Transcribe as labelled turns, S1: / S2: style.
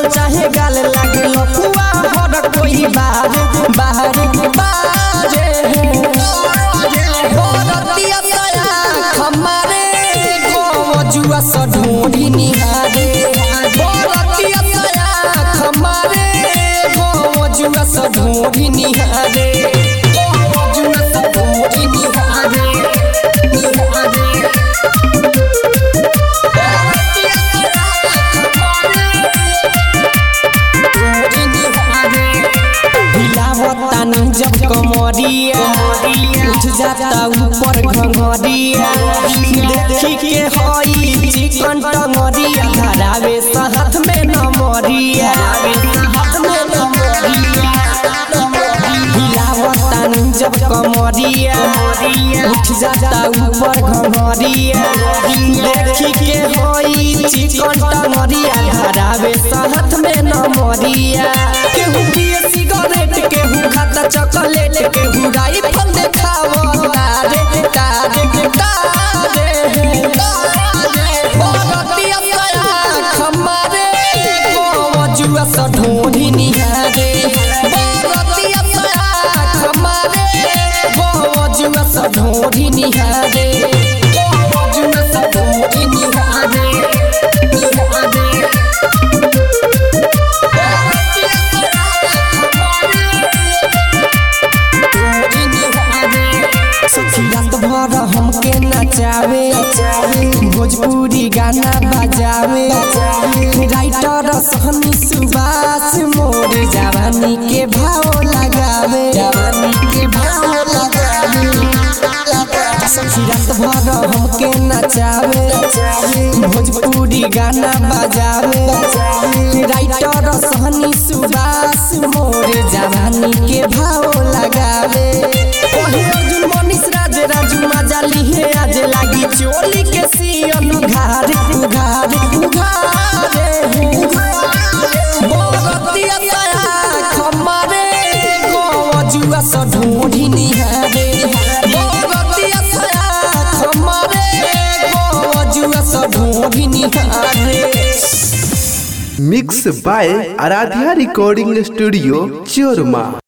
S1: चुमल चाहे गाल लागे लफुआ हर कोई बाहर बाहर बाजे बरतिया तया हमारे गोजुआ स ढूंढी निहारे बरतिया तया हमारे गोजुआ स ढूंढी निहारे गोजुआ स ढूंढी निहारे निहारे हिलावतानी जब कमरिया उठ जाता ऊपर घंगरिया देखी के हई चिकन टंगरिया धरावे हाथ में नमरिया हाथ में नमरिया हिलावतानी जब कमरिया उठ जाता ऊपर घंगरिया देखी के हई चिकन टंगरिया धरावे हाथ में नमरिया केहू पिए सिगरेट केहू खाता चॉकलेट केहू राइफल देखावो तारे तारे तारे बरतिया तया खमारे गोजुआ स ढूंढी निहारे बरतिया तया खमारे गोजुआ स ढूंढी निहारे गोजुआ स ढूंढी निहारे निहारे सखी रात भर हमके नचावे भोजपुरी गाना बजावे राइटर सहनी सुबास मोर जवानी के भाव लगावे जवानी के भाव लगावे सखी रात भर हमके नचावे भोजपुरी गाना बजावे राइटर सहनी सुबास मोर जवानी के भाव लगावे ओहे अर्जुन मनीष राज राजू मजा लिहे आज लागी चोली के सियन उघार उघार उघारे बरतिया तया खमारे गोजुआ स ढूंढी निहारे बरतिया तया खमारे गोजुआ स ढूंढी निहारे
S2: mix by Aradhya recording studio चोरमा